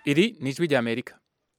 iri ni ijwi ry'amerika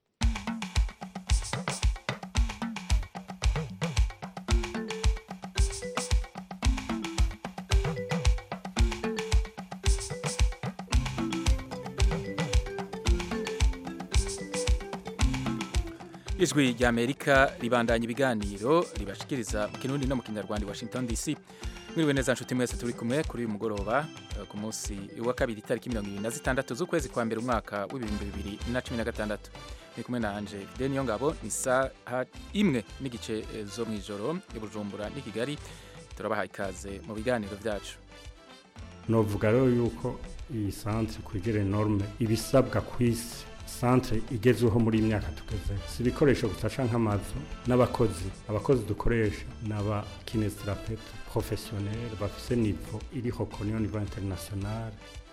ijwi ry'amerika ribandanya ibiganiro ribashikiriza mu kirundi no mu kinyarwanda i washington dc mwiriwe neza nshuti mwese turi kumwe kuri uyu mugoroba eh, ku munsi wa kabiri itariki mirongo ibiri na zitandatu z'ukwezi kwa mbere umwaka w'ibihumbi bibiri na cumi na gatandatu ni kumwe na anje fide niyo ngabo ni isaha imwe n'igice eh, zo mu ijoro i bujumbura n'i kigali turabaha ikaze mu biganiro byacu novuga rero yuko iyi santere kwegera norme ibisabwa ku isi santere igezweho muri iyi myaka tugeze si ibikoresho gusa canke nk'amazu n'abakozi abakozi dukoresha ni abakinesiterapeute professionnel bafise nivo iriho koniyo nivo international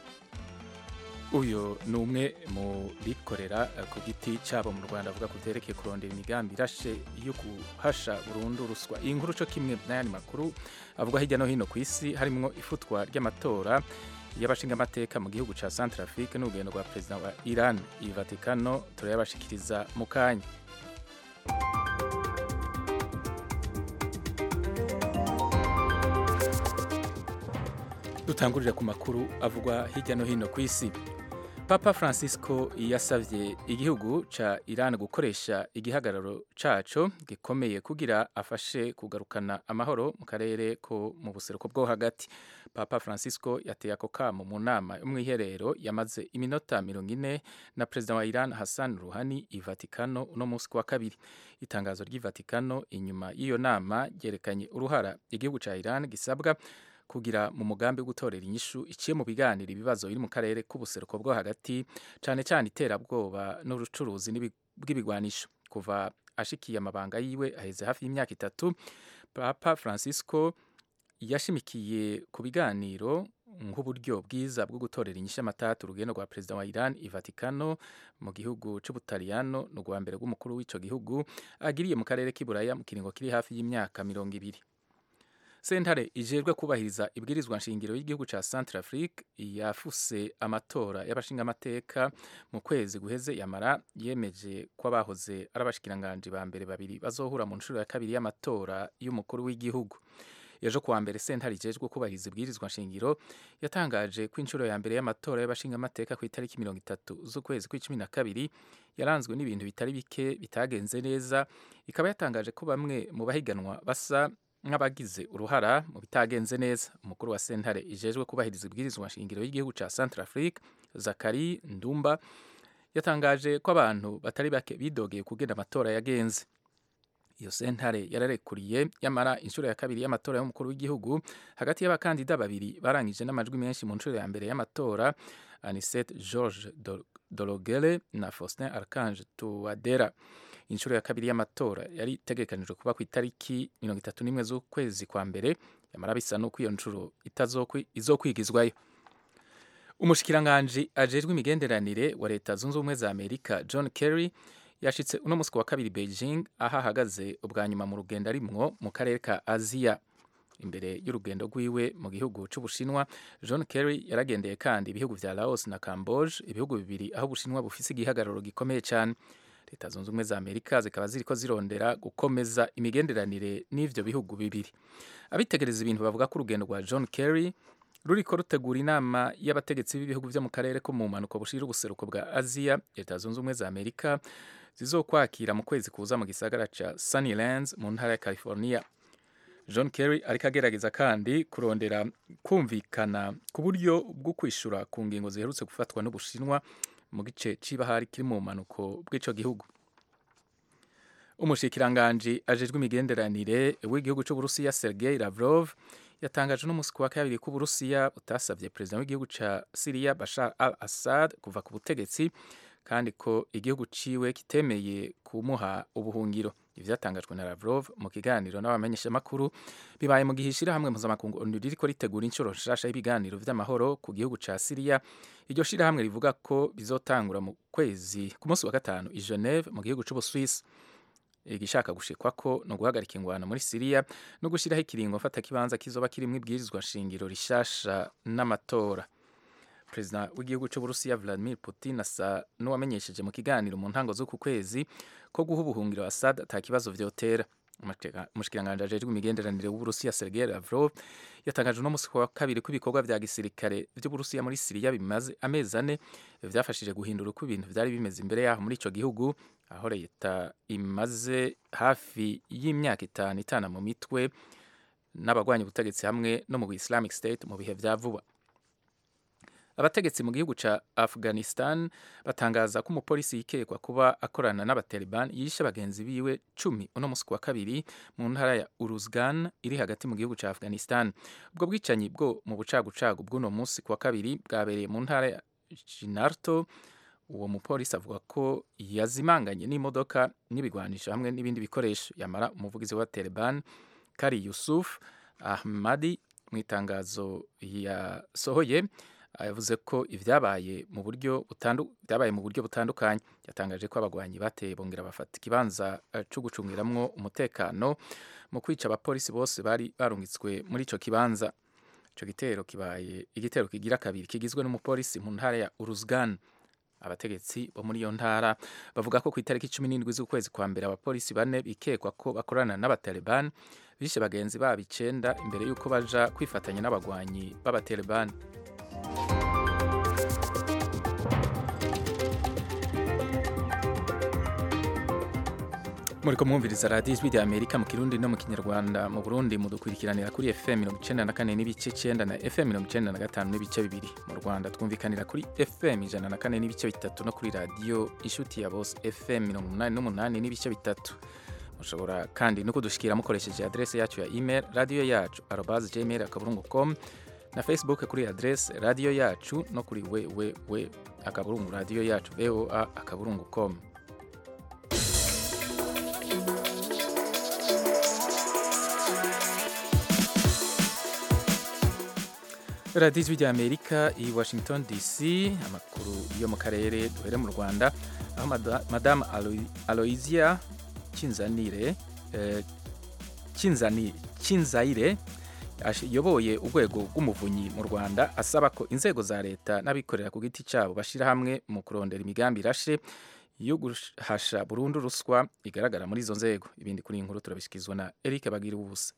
uyu ni umwe mu bikorera eh, ku giti cyabo mu rwanda avuga ku byerekeye kurondera imigambi irashe yo guhasha burundu ruswa iyi nkuru cyo kimwe n'ayandi makuru avuga hirya no hino ku isi harimo ifutwa ry'amatora y'abashingamateka mu gihugu cya Centrafrique n'urugendo rwa perezida wa Iran i Vatikano turayabashikiriza mu kanya dutangurira ku makuru avugwa hirya no hino ku isi papa francisco yasabye igihugu ca iran gukoresha igihagararo caco gikomeye kugira afashe kugarukana amahoro mu karere ko mu buseruko bwo hagati papa francisco yateye ako kamo mu nama yo mw'iherero yamaze iminota mirongo ine na perezida wa iran hassan ruhani i vatikano uno munsi ku wa kabiri itangazo ry'i vatikano inyuma y'iyo nama ryerekanye uruhara igihugu ca iran gisabwa kugira mu mugambi wo gutorera inyishu iciye mu biganiro ibibazo biri mu karere k'ubuseruko bwo hagati cyane cyane iterabwoba n'ubucuruzi n'ibi- bw'ibigwanisho kuva ashikiye amabanga yiwe aheze hafi y'imyaka itatu papa francisco yashimikiye ku biganiro nk'uburyo bwiza bwo gutorera inyishu amatatu urugendo rwa perezida wa iran i vatikano mu gihugu c'ubutaliyano ni urwa mbere rw'umukuru w'ico gihugu agiriye mu karere k'iburaya mu kiringo kiri hafi y'imyaka mirongo ibiri sentare ijejwe kubahiriza ibwirizwa nshingiro y'igihugu ca Centrafrique yafuse amatora y'abashingamateka mu kwezi guheze yamara yemeje ko abahoze ari abashikiranganji ba mbere babiri bazohura mu nshuro ya kabiri y'amatora y'umukuru w'igihugu ejo kuwa mbere sentare ijejwe kubahiriza ibwirizwa nshingiro yatangaje ko inshuro ya mbere y'amatora y'abashingamateka ku itariki mirongo itatu z'ukwezi kw'icumi na kabiri yaranzwe n'ibintu bitari bike bitagenze neza ikaba yatangaje ko bamwe mu bahiganwa basa nk'abagize uruhara mu bitagenze neza umukuru wa sentare ijejwe kubahiriza ibwirizwa nshingiro y'igihugu ca Centrafrique Zakari Ndumba yatangaje ko abantu batari bake bidogeye kugenda amatora yagenze iyo sentare yararekuriye yamara inshuro ya kabiri y'amatora y'umukuru w'igihugu hagati y'abakandida babiri barangije n'amajwi menshi mu nshuro ya mbere y'amatora Anicet George Dol- Dologere na Faustin Archange Touadera inshuro ya kabiri y'amatora yari itegekanijwe kuba ku itariki mirongo itatu n'imwe z'ukwezi kwa mbere yamara bisa n'uko iyo nshuro itazokwi- izokwigizwayo umushikiranganji ajejwe imigenderanire wa leta zunze ubumwe za amerika john kerry yashitse uno munsi ku wa kabiri beijing aho ahagaze ubwa nyuma mu rugendo arimwo mu karere ka aziya imbere y'urugendo rwiwe mu gihugu c'ubushinwa john kerry yaragendeye kandi ibihugu vya laos na camboge ibihugu bibiri aho ubushinwa bufise igihagararo gikomeye cyane leta zunze ubumwe za amerika zikaba ziriko zirondera gukomeza imigenderanire n'ivyo bihugu bibiri abitegereza ibintu bavuga ko urugendo rwa john kerry ruriko rutegura inama y'abategetsi b'ibihugu vyo mu karere ko mu mpanuka bushira ubuseruko bwa aziya leta zunze ubumwe za amerika zizokwakira mu kwezi kuza mu gisagara ca sunnylands mu ntara ya california john kerry ariko agerageza kandi kurondera kumvikana ku buryo bwo kwishura ku ngingo ziherutse gufatwa n'ubushinwa mu gice c'ibahari kiri mu mpanuko bw'ico gihugu umushikiranganji ajejwe imigenderanire w'igihugu c'uburusiya sergei lavrov yatangaje n'umunsi ku wa kabiri ko uburusiya butasabye perezida w'igihugu ca siriya bashar al assad kuva ku butegetsi kandi ko igihugu ciwe kitemeye kumuha ubuhungiro ivyo vyatangajwe na lavrov mu kiganiro n'abamenyeshamakuru bibaye mu gihe ishirahamwe mpuzamakungu onu ririko ritegura inshuro nshasha y'ibiganiro vy'amahoro ku gihugu ca siriya iryo shirahamwe rivuga ko bizotangura mu kwezi ku munsi wa gatanu i geneve mu gihugu c'ubuswisi igishaka gushikwa ko no guhagarika ingwano muri Syria no gushiraho ikiringo mfata kibanza kizoba kirimwo ibwirizwa shingiro rishasha n'amatora perezida w'igihugu cy'uburusiya vladimir putin asa n'uwamenyesheje mu kiganiro mu ntango z'uku kwezi ko guha ubuhungiro assad ata kibazo vyotera umushikiranganji ajejwe imigenderanire w'uburusiya sergei lavrov yatangaje uno musi wa kabiri ko ibikorwa vya gisirikare vy'uburusiya muri siriya bimaze amezi ane vyafashije guhindura uko ibintu vyari bimeze imbere yaho muri ico gihugu aho leta imaze hafi y'imyaka itanu itana mu mitwe n'abagwanya ubutegetsi hamwe no mu islamic state mu bihe vya vuba abategetsi mu gihugu ca afghanistan batangaza ko umupolisi yikekwa kuba akorana n'abataliban yishe bagenzi biwe cumi uno musi wa kabiri mu ntara ya uruzgan iri hagati mu gihugu ca afghanistan ubwo bwicanyi bwo mu bucagucagu bw'uno musi wa kabiri bwabereye mu ntara ya jinarto uwo mupolisi avuga ko yazimanganye n'imodoka n'ibigwanisho hamwe n'ibindi bikoresho yamara umuvugizi wa taliban kari yusuf ahmadi mu itangazo yasohoye yavuze ko ibyabaye mu buryo byabaye mu buryo butandukanye yatangaje ko abagwanyi bateye bongera bafata ikibanza cyo gucungiramwo umutekano mu kwica abapolisi bose bari barungitswe muri ico kibanza ico gitero kibaye igitero kigira kabiri kigizwe n'umupolisi mu ntara ya Uruzgan abategetsi bo muri iyo ntara bavuga ko ku itariki cumi n'indwi z'ukwezi kwa mbere abapolisi bane bikekwa ko bakorana n'abataliban bishe bagenzi babo icenda imbere y'uko baja kwifatanya n'abagwanyi b'abataliban muriko mwumviriza radiyo ijwi rya amerika mu kirundi no mu kinyarwanda mu burundi mudukurikiranira kuri fm mirongo icenda na kane n'ibice cenda na fm mirongo icenda na gatanu n'ibice bibiri mu rwanda twumvikanira kuri fm ijana na kane n'ibice bitatu no kuri radiyo inshuti ya bose fm mirongo umunani n'umunani n'ibice bitatu mushobora kandi no kudushikira mukoresheje adrese yacu ya email radiyo yacu arobas gmail akaburungu com na facebook kuri adrese radiyo yacu no kuri www akaburungu radiyo yacu voa akaburungu com radiyo ijwi rya amerika i washington dc amakuru yo mu karere duhere mu rwanda aho madamu aloysia kinzanire kinzayire yoboye urwego rw'umuvunyi mu rwanda asaba ko inzego za leta n'abikorera ku giti cyabo bashyira hamwe mu kurondera imigambi irashe yo guhasha burundu ruswa igaragara muri izo nzego ibindi kuri iyi nkuru turabishyikirizwa na eric bagira ubusa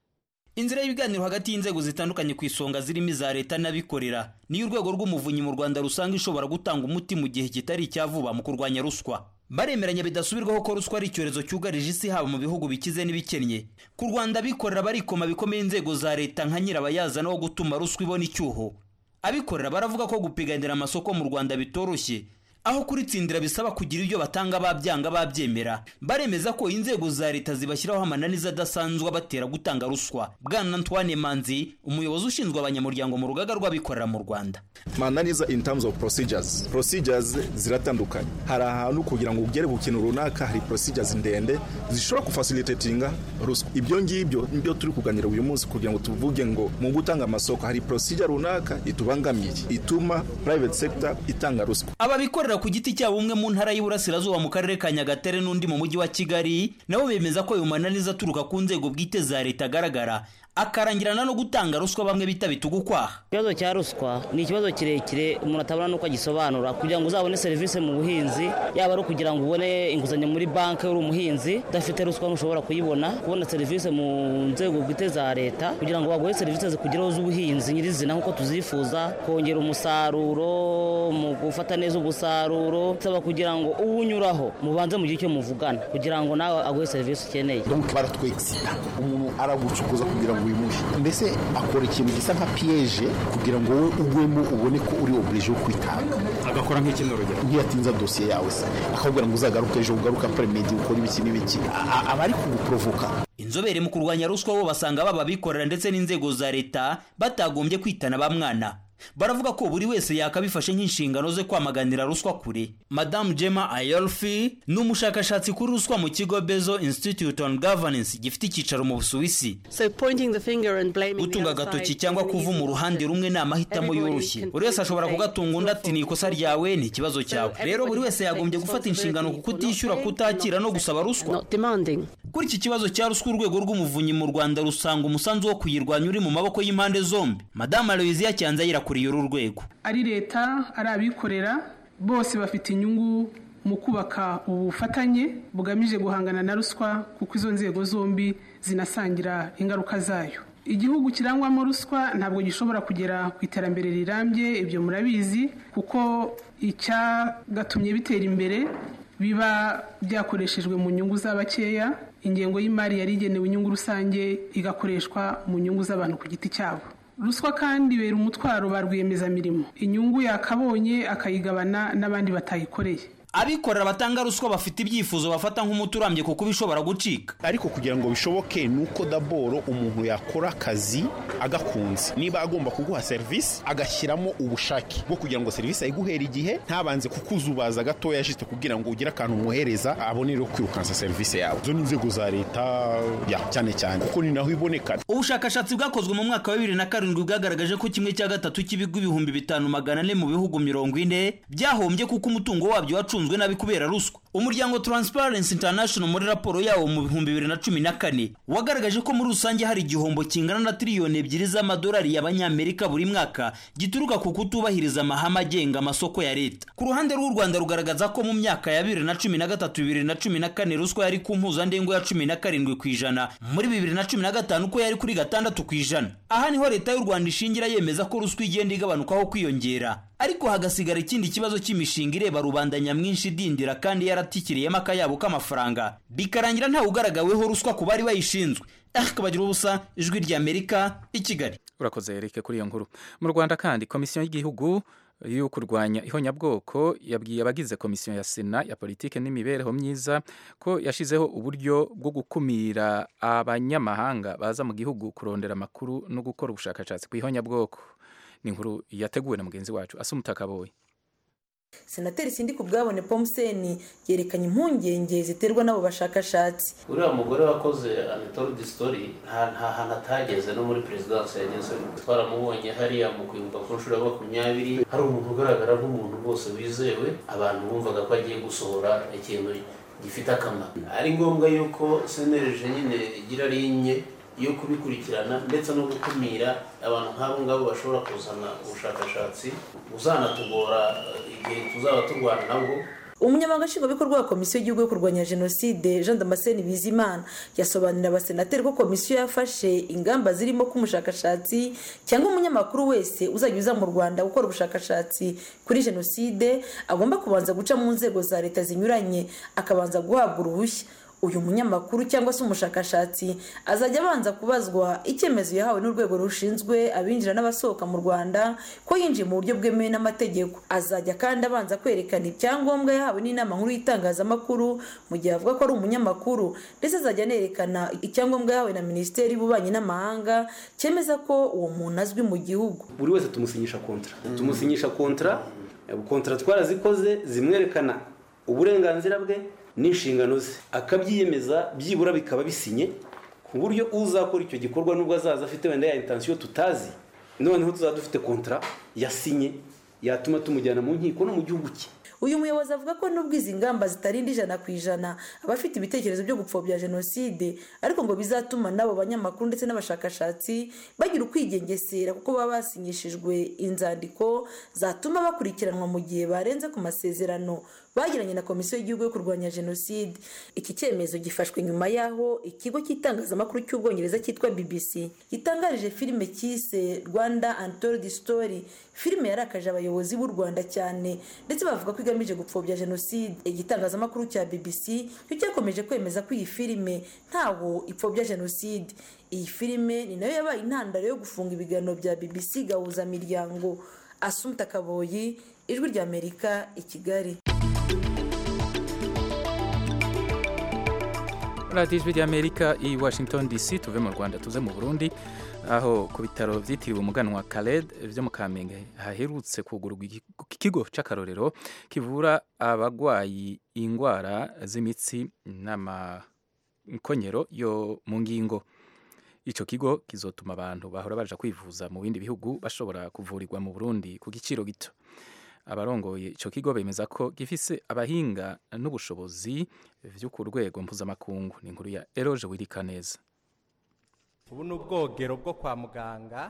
inzira y'ibiganiro hagati y'inzego zitandukanye ku isonga zirimo iza leta n'abikorera niyo urwego rw'umuvunyi mu rwanda rusanga ishobora gutanga umuti mu gihe kitari icya vuba mu kurwanya ruswa baremeranya bidasubirwaho ko ruswa ari icyorezo cyugarije isi haba mu bihugu bikize n'ibikennye ku rwanda abikorera barikoma bikomeye inzego za leta nka nyirabayazana wo gutuma ruswa ibona icyuho abikorera baravuga ko gupiganira amasoko mu rwanda bitoroshye aho kuritsindira bisaba kugira ibyo batanga babyanga babyemera baremeza ko inzego za leta zibashyiraho amananiza adasanzwe abatera gutanga ruswa bwana antoine manzi umuyobozi ushinzwe abanyamuryango mu rugaga rw'abikorera mu rwanda mananiza in terms of procedures procedures ziratandukanye hari ahantu kugira ngo ugere ku kintu runaka hari procedures ndende zishobora kufacilitatinga ruswa ibyo ngibyo nibyo turi kuganira uyu munsi kugira ngo tuvuge ngo mu gutanga amasoko hari procedure runaka itubangamiye ituma private sector itanga ruswa ababikorera ku giti cyabo umwe mu ntara y'Iburasirazuba mu karere ka Nyagatare n'undi mu mujyi wa Kigali nabo bemeza ko ayo mananiza aturuka ku nzego bwite za leta agaragara akarangirana no gutanga ruswa bamwe bita bitugukwaha ikibazo cya ruswa ni ikibazo kirekire umuntu atabona n'uko agisobanura kugira ngo uzabone serivisi mu buhinzi yaba ari ukugira ngo ubone inguzanyo muri banki uri umuhinzi udafite ruswa ntushobora kuyibona kubona serivisi mu nzego bwite za leta kugira ngo baguhe serivisi zikugeraho z'ubuhinzi nyirizina nk'uko tuzifuza kongera umusaruro mu gufata neza umusaruro bisaba kugira ngo uwunyuraho mubanze mugire icyo muvugana kugira ngo nawe aguhe serivisi ukeneye baratwegisa umuntu aragucukuza kugira ngo wimuhe mbese akora ikintu gisa nka piyeje kugira ngo wowe ugwemo ubone ko uri oburije wo kwitanga agakora nk'ikindi urugero ntiyatinza dosiye yawe se akakubwira ngo uzagaruke ejo ugaruke apremedi ukora ibiki n'ibiki aba ari kuguporovoka inzobere mu kurwanya ruswa bo basanga baba abikorera ndetse n'inzego za leta batagombye kwitana ba mwana baravuga ko buri wese yakabifashe nk'inshingano ze kwamaganira ruswa kure madamu jema ayolfi ni umushakashatsi kuri ruswa mu kigo bezo institute on governance gifite icyicaro mu busuwisi gutunga agatoki cyangwa kuva mu ruhande rumwe ni amahitamo yoroshye buri wese ashobora kugatunga undi ati ni ikosa ryawe ni ikibazo cyawe rero buri wese yagombye gufata inshingano ku kutishyura kutakira no gusaba ruswa kuri iki kibazo cya ruswa urwego rw'umuvunyi mu rwanda rusanga umusanzu wo kuyirwanya uri mu maboko y'impande zombi madamu aloysia cyanzayira yakuriye uru rwego ari leta ari abikorera bose bafite inyungu mu kubaka ubufatanye bugamije guhangana na ruswa kuko izo nzego zombi zinasangira ingaruka zayo igihugu kirangwamo ruswa ntabwo gishobora kugera ku iterambere rirambye ibyo murabizi kuko icyagatumye bitera imbere biba byakoreshejwe mu nyungu z'abakeya ingengo y'imari yari igenewe inyungu rusange igakoreshwa mu nyungu z'abantu ku giti cyabo ruswa kandi ibera umutwaro ba rwiyemezamirimo inyungu yakabonye akayigabana n'abandi batayikoreye abikorera batanga ruswa bafite ibyifuzo bafata nk'umuti urambye kuko bishobora gucika ariko kugira ngo bishoboke ni uko daboro umuntu yakora akazi agakunze niba agomba kuguha serivisi agashyiramo ubushake bwo kugira ngo serivisi ayiguhera igihe ntabanze kukuzubaza gatoya jisite kugira ngo ugire akantu umwohereza abonere kwirukansa serivisi yawe izo ni inzego za leta ya cyane cyane kuko ni naho iboneka ubushakashatsi bwakozwe mu mwaka wa bibiri na karindwi bwagaragaje ko kimwe cya gatatu cy'ibigo ibihumbi bitanu magana ane mu bihugu mirongo ine byahombye kuko umutungo wabyo wacunzwe nabi kubera ruswa umuryango Transparency International muri raporo yawo mu bihumbi bibiri na cumi na kane wagaragaje ko muri rusange hari igihombo kingana na tiriyoni ebyiri z'amadolari y'abanyamerika buri mwaka gituruka ku kutubahiriza amahame agenga amasoko ya leta ku ruhande rw'u rwanda rugaragaza ko mu myaka ya bibiri na cumi na gatatu bibiri na cumi na kane ruswa yari ku mpuzandengo ya cumi na karindwi ku ijana muri bibiri na cumi na gatanu ko yari kuri gatandatu ku ijana aha niho leta y'u rwanda ishingira yemeza ko ruswa igenda igabanukaho kwiyongera ariko hagasigara ikindi kibazo cy'imishinga ireba rubanda nyamwinshi idindira kandi yaratikiriyemo akayabo k'amafaranga bikarangira ntawe ugaragaweho ruswa ku bari bayishinzwe akabagira ubusa ijwi ry'amerika i kigali urakoze erike kuri iyo nkuru mu rwanda kandi komisiyo y'igihugu yo kurwanya ihonyabwoko yabwiye abagize komisiyo ya sena ya politiki n'imibereho myiza ko yashyizeho uburyo bwo gukumira abanyamahanga baza mu gihugu kurondera amakuru no gukora ubushakashatsi ku ihonyabwoko ni inkuru yateguwe na mugenzi wacu asa umutakaboye senateri sindi ku bwabone pomuseni yerekanye impungenge ziterwa n'abo bashakashatsi uriya mugore wakoze anatole sitori nta hantu atageze no muri perezidansi yageze twaramubonye hariya mu kwibuka ku nshuro ya makumyabiri hari umuntu ugaragara nk'umuntu rwose wizewe abantu bumvaga ko agiye gusohora ikintu gifite akamaro ari ngombwa yuko senereje nyine igira linye yo kubikurikirana ndetse no gukumira abantu nk'abo ngabo bashobora kuzana ubushakashatsi buzanatugora igihe tuzaba turwana nabwo umunyamabanga nshingwabikorwa wa komisiyo y'igihugu yo kurwanya jenoside jean damascene bizimana yasobanurira abasenateri ko komisiyo yafashe ingamba zirimo ko umushakashatsi cyangwa umunyamakuru wese uzajya uza mu rwanda gukora ubushakashatsi kuri jenoside agomba kubanza guca mu nzego za leta zinyuranye akabanza guhabwa uruhushya uyu munyamakuru cyangwa se umushakashatsi azajya abanza kubazwa icyemezo yahawe n'urwego rushinzwe abinjira n'abasohoka mu rwanda ko yinjiye mu buryo bwemewe n'amategeko azajya kandi abanza kwerekana ibyangombwa yahawe n'inama nkuru y'itangazamakuru mu gihe avuga ko ari umunyamakuru ndetse azajya anerekana icyangombwa yahawe na minisiteri y'ububanyi n'amahanga cyemeza ko uwo muntu azwi mu gihugu buri wese tumusinyisha kontara tumusinyisha kontara kontara twarazikoze zimwerekana uburenganzira bwe n'inshingano ze akabyiyemeza byibura bikaba bisinye ku buryo uzakora icyo gikorwa nubwo azaza afite wenda ya intansiyo tutazi noneho tuzaba dufite kontara yasinye yatuma tumujyana mu nkiko no mu gihugu cye uyu muyobozi avuga ko nubwo izi ngamba zitarinda ijana ku ijana abafite ibitekerezo byo gupfobya jenoside ariko ngo bizatuma n'abo banyamakuru ndetse n'abashakashatsi bagira ukwigengesera kuko baba basinyishijwe inzandiko zatuma bakurikiranwa mu gihe barenze ku masezerano bagiranye na komisiyo y'igihugu yo kurwanya jenoside iki cyemezo gifashwe nyuma y'aho ikigo cy'itangazamakuru cy'ubwongereza cyitwa bbc gitangarije filime cyise rwanda untold story filime yarakaje abayobozi b'u rwanda cyane ndetse bavuga ko igamije gupfobya jenoside igitangazamakuru cya bbc cyo cyakomeje kwemeza ko iyi filime ntawo ipfobya jenoside iyi filime ni nayo yabaye intandaro yo gufunga ibiganiro bya bbc gahuzamiryango asumta kaboyi ijwi ry'amerika i kigali radiyo ijwi ry'amerika i washington dc tuve mu rwanda tuze mu burundi aho ku bitaro byitiriwe umuganwa Khaled byo mu kamenge haherutse kugurwa ikigo cy'akarorero kivura abarwayi indwara z'imitsi n'amakonyero yo mu ngingo icyo kigo kizotuma abantu bahora baje kwivuza mu bindi bihugu bashobora kuvurirwa mu burundi ku giciro gito abarongoye icyo kigo bemeza ko gifise abahinga n'ubushobozi byo ku rwego mpuzamakungu ni inkuru ya eroje wirika neza ubu ni ubwogero bwo kwa muganga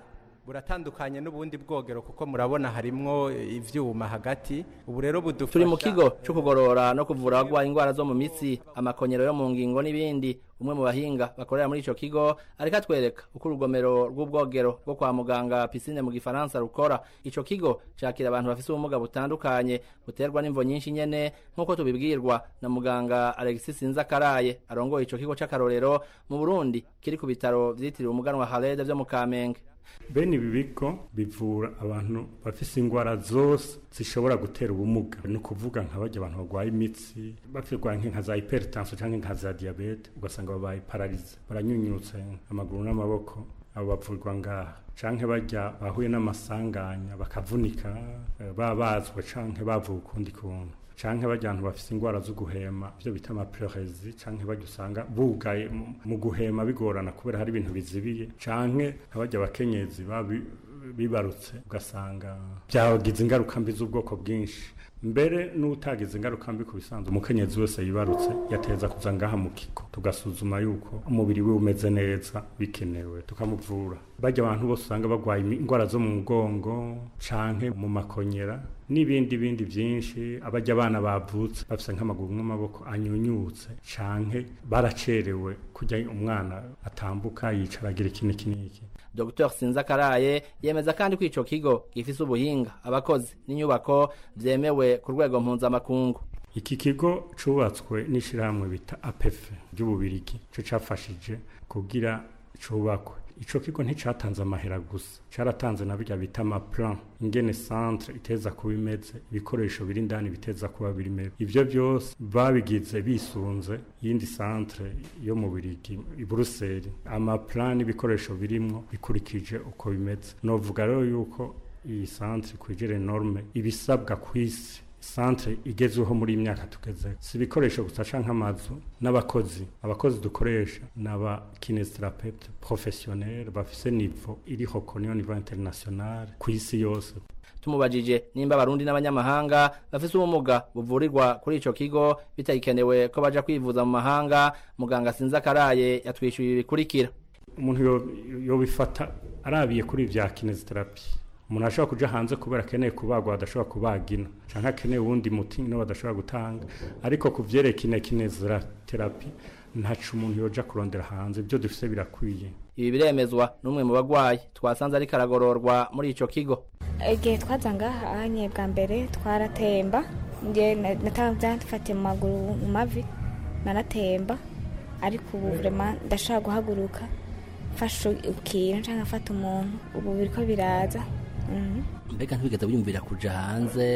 buratandukanye n'ubundi bwogero kuko murabona harimwo ivyuma hagati ubu rero budufasha turi mu kigo cyo kugorora no kuvura abagwaye indwara zo mu mitsi amakonyero yo mu ngingo n'ibindi umwe mu bahinga bakorera muri ico kigo ariko atwereka uko urugomero rw'ubwogero rwo kwa muganga pisine mu gifaransa rukora ico kigo cakira abantu bafise ubumuga butandukanye buterwa n'imvo nyinshi nyene nk'uko tubibwirwa na muganga Alexis Sinzakaraye arongoye ico kigo c'akarorero mu Burundi kiri ku bitaro vyitiriwe umuganwa Halede vyo mu Kamenge bene ibi bigo bivura abantu bafise ingwara zose zishobora gutera ubumuga ni ukuvuga nka bajya abantu barwaye imitsi bafirwaye nka za hypertension cyangwa nka za diabete ugasanga babaye pararize baranyunyutse amaguru n'amaboko abo bavurwa ngaha canke bajya bahuye n'amasanganya bakavunika babazwa canke bavuwe ukundi kuntu canke bajya abantu bafise ingwara zo guhema ivyo bita amapleuresie canke bajya usanga bugaye mu guhema bigorana kubera hari ibintu bizibiye canke abajya abakenyezi bibarutse ugasanga byagize ingaruka mbi z'ubwoko bwinshi mbere n'utagize ingaruka mbi ku bisanzwe umukenyezi wese yibarutse yateza kuza ngaha mu kigo tugasuzuma yuko umubiri we umeze neza bikenewe tukamuvura bajya abantu bose usanga barwaye indwara zo mu mugongo canke mu makonyera n'ibindi bindi byinshi abajya abana bavutse bafite nk'amaguru n'amaboko anyunyutse canke baracerewe kujya umwana atambuka yicara agira iki n'iki n'iki Dr Sinzakaraye yemeza kandi ko ico kigo gifise ubuhinga abakozi n'inyubako vyemewe ku rwego mpuzamakungu iki kigo cubatswe n'ishirahamwe bita APF ry'ububirigi cyo cafashije kugira cubakwe ico kigo nticatanze amahera gusa caratanze na birya bita amaplan ingene centre iteza kuba imeze ibikoresho biri indani biteza kuba biri imeze ivyo byose babigize bisunze yindi centre yo mu birigi i Bruxelles amaplan n'ibikoresho birimwo bikurikije uko bimeze novuga rero yuko iyi centre kwigere norme ibisabwa kw'isi centre igezweho muri iyi myaka tugeze si ibikoresho gusa canke amazu n'abakozi abakozi dukoresha n'aba kinesitrapeute professionnel bafise nivo iriho koniyo nivo international ku isi yose tumubajije nimba abarundi n'abanyamahanga bafise ubumuga buvurirwa kuri ico kigo bitagikenewe ko baja kwivuza mu mahanga muganga Sinzakaraye yatwishyuye ibikurikira umuntu yobifata arabiye kuri vya kinesiterapi umuntu ashobora kuja hanze kubera akeneye kubagwa adashobora kubagina canke akeneye uwundi muti no badashobora gutanga ariko ku vyerekine kineziterapi ntaco umuntu yoja kurondera hanze ibyo dufise birakwiye ibi biremezwa n'umwe mu bagwayi twasanze ariko aragororwa muri ico kigo igihe twaza ngaha ahanye bwa mbere twaratemba nge natafatiye mu maguru mu mavi naratemba ariko ubu vrema ndashobora guhaguruka mfashe ikintu canke afata umuntu ubu biriko biraza mbega ntibigeze wiyumvira kuja hanze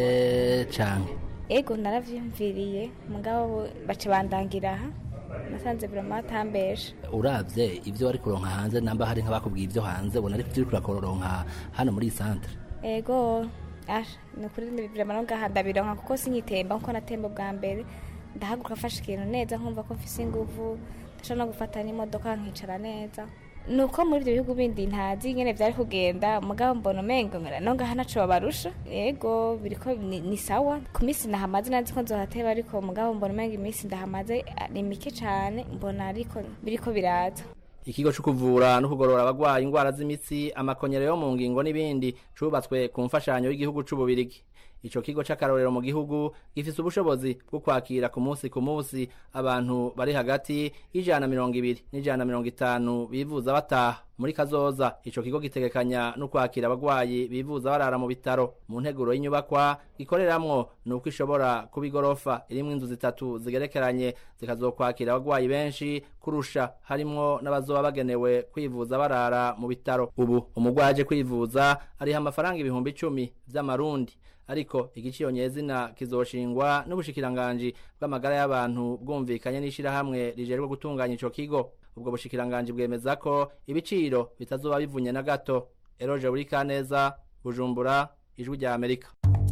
canke ego naravyumviriye mugabo baca bandangira aha nasanze vrema atambesha uravye ivyo wari kuronka hanze namba hari nk'abakubwiye ivyo hanze ubona ariko ivyo uriko urakoronka hano muri iyi santere ego asha ni ukuri vrema no ngaha ndabironka kuko sinyitemba nkuko natemba bwa mbere ndahaguruka mfashe ikintu neza nkumva ko mfise inguvu ndashobora no gufata n'imodoka nkicara neza nuko muri ibyo bihugu bindi ntazi nyene vyari kugenda mugabo mbona umengo no ngaha naco babarusha yego biriko ni, ni sawa ku minsi ndahamaze nazi ko nzohateba ariko mugabo mbona umengo iminsi ndahamaze ni mike cane mbona ariko biriko biraza ikigo cyo kuvura no kugorora abagwaye indwara z'imitsi amakonyero yo mu ngingo n'ibindi cubatswe ku mfashanyo y'igihugu c'ububirigi ico kigo c'akarorero mu gihugu gifise ubushobozi bwo kwakira ku munsi ku munsi abantu bari hagati y'ijana mirongo ibiri n'ijana mirongo itanu bivuza bataha muri kazoza ico kigo gitegekanya no kwakira abagwayi bivuza barara mu bitaro mu nteguro y'inyubakwa gikoreramwo ni uko ishobora kuba igorofa irimwo inzu zitatu zigerekeranye zikazokwakira abagwayi benshi kurusha harimwo n'abazoba bagenewe kwivuza barara mu bitaro ubu umugwayi aje kwivuza ariha amafaranga ibihumbi icumi vy'amarundi ariko igiciro nyezina kizoshingwa n'ubushikiranganji bw'amagara y'abantu bwumvikanye n'ishirahamwe rijerwe gutunganya ico kigo ubwo bushikiranganji bwemeza ko ibiciro bitazoba bivunye na gato eroje buri kaneza bujumbura ijwi rya amerika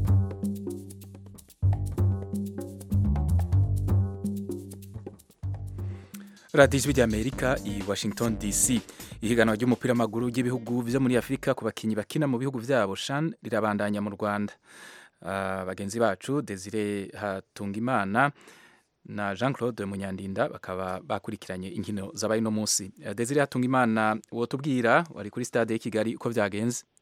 radiyo ijwi ry'amerika i washington dc ihiganwa ry'umupira w'amaguru ry'ibihugu byo muri afurika ku bakinnyi bakina mu bihugu byabo shan rirabandanya mu rwanda uh, bagenzi bacu desire hatungimana na jean claude munyandinda bakaba bakurikiranye inkino zabaye uno munsi uh, desire hatungimana wotubwira wari kuri stade y'i kigali uko byagenze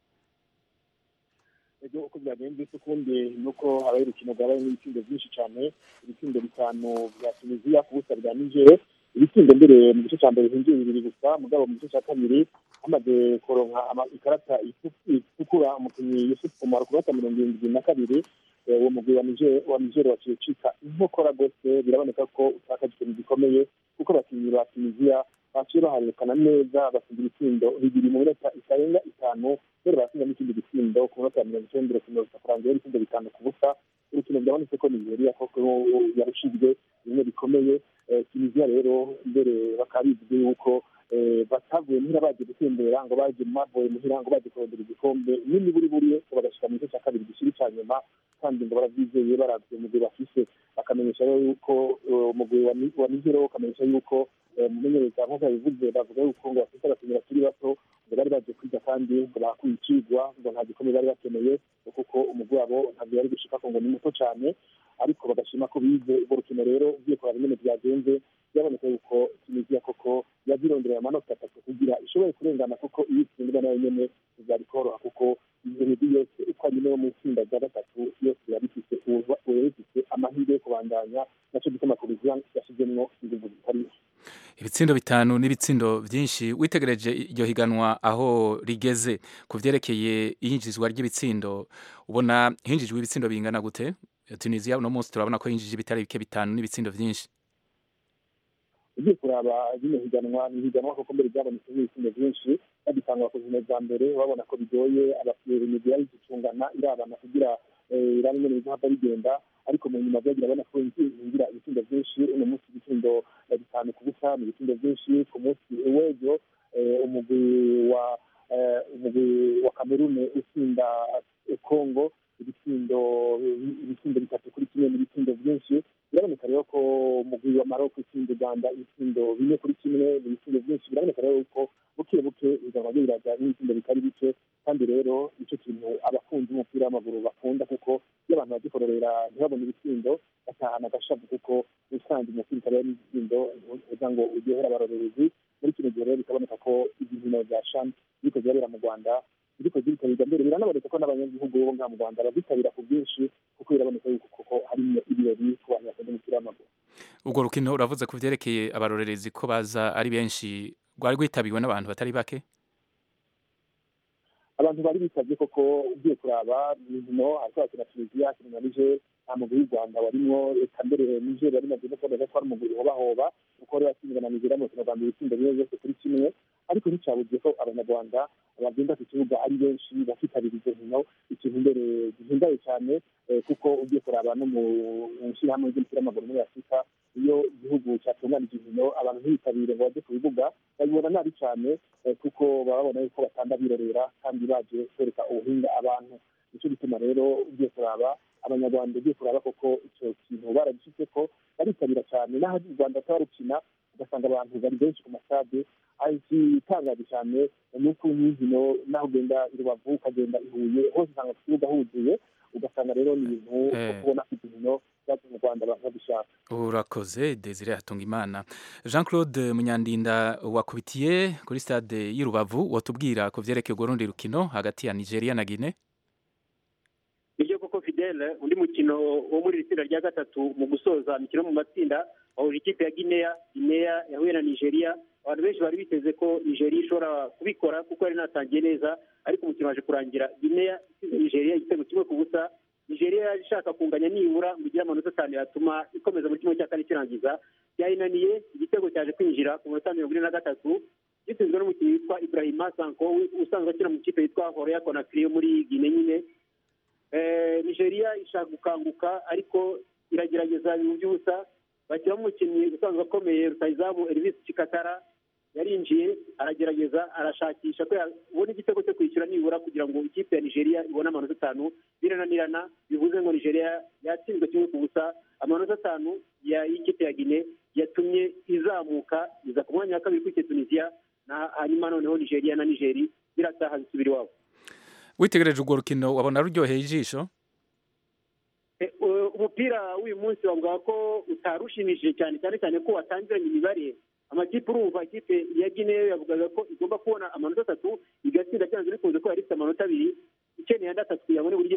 byagenze se ukundi ni uko habaye urukino rwabayemo ibitsindo byinshi cyane ibitsindo bitanu bya tunisiya ku busa bwa nigere ibitsindo mbere mu gice cya mbere hinjiye bibiri gusa mugabo mu gice cya kabiri hamaze kuronka ikarata itukura umukinnyi yusufu kumara ku gata mirongo irindwi na kabiri uwo mugwi wa nigere waciye ucika inkokora rwose biraboneka ko utakaje ikintu gikomeye kuko abakinnyi ba tunisiya baciye baharekana neza basinda ibitsindo bibiri mu minota itarenga itanu mbere basinda n'ikindi gitsindo ku minota ya mirongo icyenda urukino rusa kurangira ibitsindo bitanu ku busa urukino byabonetse ko nigeria koko yarushijwe bimwe bikomeye tunisiya rero mbere bakaba bivuze yuko batavuye muhira baje gutembera ngo baje bavuye muhira ngo baje kurondera igikombe nini buri buri ngo bagashika mu gice cya kabiri gishiri cya nyuma kandi ngo barabyizeye baravye umugwi bafise bakamenyesha rero yuko umugwi wa nigero ukamenyesha yuko mumenyereza nk'uko yabivuze bavuga yuko ngo bafite abakinnyi bakiri bato ngo bari baje kwiga kandi ngo bakuye icigwa ngo nta gikombe bari bakeneye kuko umugwi wabo ntabwo yari gushika ngo ni muto cyane ariko bagashima ko bize urwo rukino rero ugiye kuraba ingene byagenze byaboneka yuko tunisiya koko yazirondereye amanota atatu kugira ishobore kurengana kuko iyo itsindwa nayo nyene byari koroha kuko iyo migwi yose uko ari yo mu itsinda rya gatatu yose yari ifise ifise amahirwe yo kubandanya naco gituma kuruzia yashizemwo inguvu zitari ibitsindo bitanu n'ibitsindo byinshi witegereje iryo higanwa aho rigeze ku vyerekeye iyinjizwa ry'ibitsindo ubona hinjijwe ibitsindo bingana gute tunisiya uno munsi turabona ko yinjije ibitari bike bitanu n'ibitsindo byinshi ugiye kuraba rino higanwa ni higanwa koko mbere ryabonetse n'ibitsindo byinshi bagitangwa ku zine za mbere babona ko bigoye imigwi yari gicungana irabana kugira irabe ingene bizohava bigenda ariko mu nyuma byagira abona ko hinjira ibitsindo byinshi uno munsi ibitsindo bitanu ku busa ni ibitsindo byinshi ku munsi w'ejo umugwi wa umugwi wa kamerune utsinda kongo ibitsindo ibitsindo bitatu kuri kimwe n'ibitsindo byinshi biraboneka rero ko umugwi wa maroko utsinda uganda ibitsindo bine kuri kimwe ibitsindo byinshi biraboneka rero ko buke buke bizaba biraza n'ibitsindo bitari bike kandi rero nicyo kintu abakunzi b'umupira w'amaguru bakunda kuko iyo abantu bagikororera ntibabone ibitsindo batahana agashavu kuko usanzwe umupira utari n'ibitsindo uza ngo uryohere abarorerezi muri kino gihe rero bikaboneka ko inkino za shani ziriko zirabera mu rwanda ziriko ziritabirwa mbere biranaboneka ko n'abanyagihugu bo ngaha mu rwanda bazitabira ku bwinshi kuko biraboneka yuko koko harimo ibirori ku bantu bakunda umupira w'amaguru urwo rukino uravuze ku vyerekeye abarorerezi ko baza ari benshi rwari rwitabiriwe n'abantu batari bake abantu bari bitabye koko ugiye kuraba inkino hariko hakina tunisiya hakina na niger nta mugwi w'u rwanda warimwo reka mbere niger yari maze no kuboneka ko ari umugwi uhobahoba kuko wari watsinzwe na nigeria mu rukino rwa mbere ibitsindo bimwe byose kuri kimwe ariko nticabugiye ko abanyarwanda bagenda ku kibuga ari benshi bakitabira izo nkino ikintu mbere gihimbaye cyane kuko ugiye kuraba no mu ishyirahamwe ry'umupira w'amaguru muri afurika iyo igihugu cyatunganije inkino abantu ntibitabire ngo bajye ku bibuga babibona nabi cyane kuko baba babona yuko batanda birorera kandi baje kwereka ubuhinga abantu nicyo gituma rero ugiye kuraba abanyarwanda ugiye kuraba koko icyo kintu baragishyize ko baritabira cyane n'aho u rwanda rukina ugasanga abantu bari benshi ku masade igitangaje cyane ni uko nk'inkino naho ugenda i rubavu ukagenda i huye hose usanga ku kibuga huzuye ugasanga rero ni ibintu byo kubona ko inkino zacu mu rwanda abantu babishaka urakoze desire hatunga imana jean claude munyandinda wakubitiye kuri stade y'i rubavu watubwira ku vyerekeye urwo rundi rukino hagati ya nigeria na guine nibyo koko fidele undi mukino wo muri iri tsinda rya gatatu mu gusoza imikino mu matsinda wahuje ikipe ya guinea guinea yahuye na nigeria abantu benshi bari biteze ko nigeria ishobora kubikora kuko yari inatangiye neza ariko umukino waje kurangira guinea isize nigeria igitego kimwe ku busa nigeria yaje ishaka kunganya nibura ngo igire amanota atanu yatuma ikomeza muri kimwe cya kane kirangiza byayinaniye igitego cyaje kwinjira ku minota mirongo ine na gatatu gitsinzwe n'umukinnyi witwa ibrahima sanko usanzwe akina mu kipe yitwa horeya konakiri yo muri guine nyine nigeria ishaka gukanguka ariko iragerageza ibintu by'ubusa bashyiramo umukinnyi usanzwe akomeye rutayizamu elvis cikatara yarinjiye aragerageza arashakisha ko yabona igitego cyo kwishyura nibura kugira ngo ikipe ya nigeria ibone amanota atanu birananirana bivuze ngo nigeria yatsinzwe kimwe ku busa amanota atanu y'ikipe ya gine yatumye izamuka iza ku mwanya wa kabiri kuri tunisiya hanyuma noneho nigeria na nigeri birataha zisubira iwabo witegereje urwo rukino wabona ruryoheye ijisho umupira w'uyu munsi wavuga ko utarushimishije cyane cyane cyane ko watangiranye imibare amakipe urumva ikipe ya gineyo yavugaga ko igomba kubona amanota atatu igatsinda cyanze bikunze ko yari ifite amanota abiri ikeneye andi atatu kugira ngo nibura igire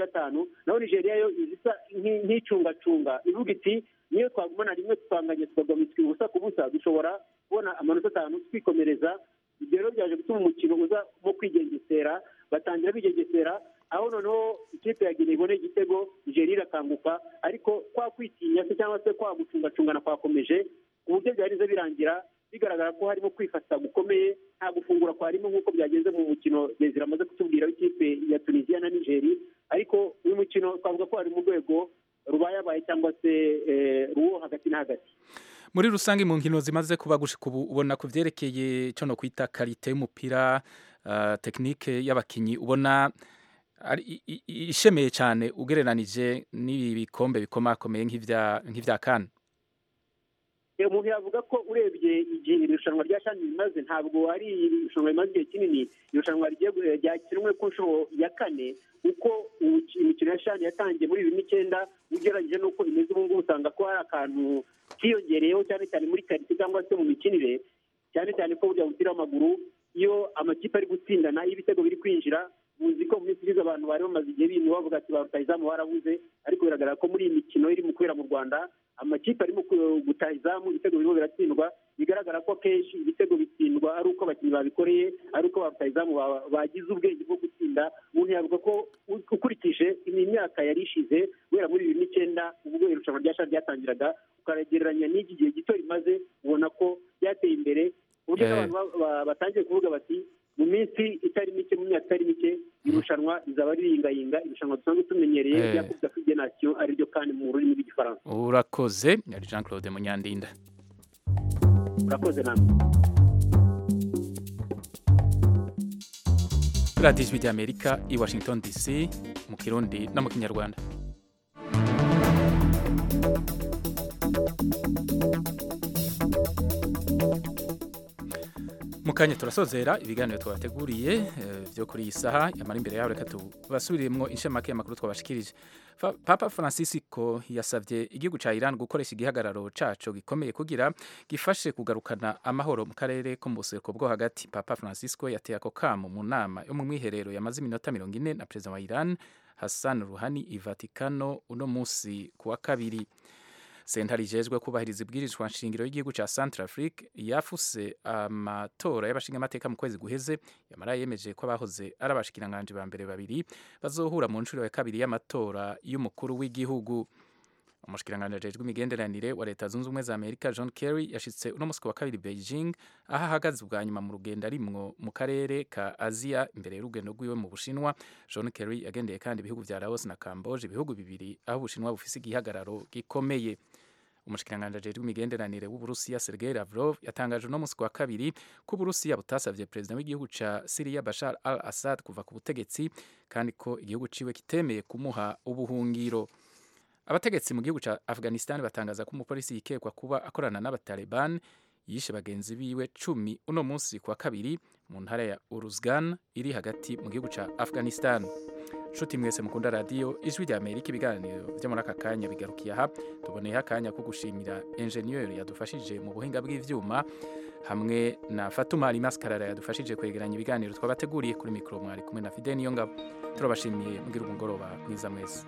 gatanu naho nigeria yo izisa nk'i- nk'icungacunga ivuga iti niyo twagumana rimwe twanganye tukagamiswa ubusa ku busa dushobora kubona amanota atanu twikomereza ibyo rero byaje gutuma umukino uza mo kwigengesera batangira bigengesera aho noneho ikipe ya Guinea ibona igitego nigeria irakanguka ariko kwa kwitinya se cyangwa se kwa gucungacungana kwakomeje ku buryo byarize birangira bigaragara ko harimo kwifata gukomeye nta gufungura kwarimo nk'uko byagenze mu mukino Desire amaze kutubwira w'ikipe ya tunisiya na nigeri ariko uyu mukino twavuga ko ari mu rwego rubayabaye cyangwa se eh, ruwo hagati na hagati muri rusange mu nkino zimaze kuba gushika ubu ubona ku vyerekeye cyo no kwita karite y'umupira uh, tekinike y'abakinyi ubona ari i- i- i- ishemeye cyane ugereranije n'ibi bikombe bikomakomeye nk'ivya nk'ivya kan Eh, umuntu yavuga ko urebye igihe iri rushanwa rya shani rimaze ntabwo ari irushanwa rimaze igihe kinini irushanwa rigiye gu- ryakinwe ku nshuro ya kane uko umu- imikino ya shani yatangiye muri bibiri n'icyenda ugereranyije n'uko imeze ubu ngubu usanga ko hari akantu kiyongereyeho cyane cyane muri karite cyangwa se mu mikinire cyane cyane ko burya umupira w'amaguru iyo amakipe ari gutsindana iyo ibitego biri kwinjira muzi ko mu minsi ishize abantu bari bamaze igihe bintu bavuga ati ba rutahizamu barabuze ariko biragaragara ko muri iyi mikino iri mu kubera mu rwanda amakipe arimo ku- gutaha izamu ibitego birimo biratsindwa bigaragara ko akenshi ibitego bitsindwa ari uko abakinnyi babikoreye ari uko ba rutahizamu ba- bagize ubwenge bwo gutsinda umuntu yavuga ko u- ukurikije iyi myaka yari ishize guhera muri bibiri n'icyenda ubwo irushanwa rya shari ryatangiraga ukagereranya n'iki gihe gito rimaze ubona ko ryateye imbere ku buryo Eh. n'abantu ba- ba- batangiye kuvuga bati mu minsi itari mike mu myaka itari mike irushanwa rizaba ririyingayinga irushanwa dusanzwe tumenyereye Eh. rya coupe d'Afrique des Nations ariryo kandi mu rurimi rw'igifaransa urakoze yari Jean Claude Munyandinda urakoze namwe radiyo ijwi ry'amerika i washington dc mu kirundi no mu kinyarwanda mu kanya turasozera ibiganiro twabateguriye eh, byo kuri iyi saha yamara imbere yaho reka tubasubiriremo inshamake y'amakuru twabashikirije Fa- papa francisco yasabye igihugu cya iran gukoresha igihagararo caco gikomeye kugira gifashe kugarukana amahoro mu karere ko mu buseruko bwo hagati papa francisco yateye ako kamo mu nama yo mu mwiherero yamaze iminota mirongo ine na perezida wa iran hassan ruhani i vatikano uno munsi ku wa kabiri sentare ijejwe kubahiriza ibwirizwa nshingiro y'igihugu cya centre afrique yafuse amatora y'abashingamateka mu kwezi guheze yamara yemeje ko abahoze ari abashikiranganji ba mbere babiri bazohura mu nshuro ya kabiri y'amatora y'umukuru w'igihugu umushikiranganji ajejwe imigenderanire wa leta zunze ubumwe za amerika john kerry yashitse uno munsi ku wa kabiri beijing aho ahagaze ubwa nyuma mu rugendo arimwo mu karere ka aziya imbere y'urugendo rwiwe mu bushinwa john kerry yagendeye kandi ibihugu vya laos na camboge ibihugu bibiri aho ubushinwa bufise igihagararo gikomeye umushikiranganji ajejwe imigenderanire w'uburusiya sergei lavrov yatangaje uno munsi ku wa kabiri ko uburusiya butasavye perezida w'igihugu ca siriya bashar al assad kuva ku butegetsi kandi ko igihugu ciwe kitemeye kumuha ubuhungiro abategetsi mu gihugu cya afghanistan batangaza ko umupolisi yikekwa kuba akorana n'abataliban yishe bagenzi biwe cumi uno munsi ku wa kabiri mu ntara ya uruzgan iri hagati mu gihugu cya afghanistan nshuti mwese mukunda radiyo ijwi rya amerika ibiganiro byo muri aka kanya bigarukiye aha tuboneyeho akanya ko gushimira enjeniyeri yadufashije mu buhinga bw'ivyuma hamwe na fatuma alimaskarara yadufashije kwegeranya ibiganiro twabateguriye kuri mikoro mwari kumwe na fide niyo ngabo turabashimiye mugira umugoroba mwiza mwese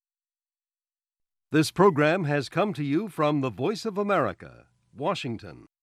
This program has come to you from the Voice of America, Washington.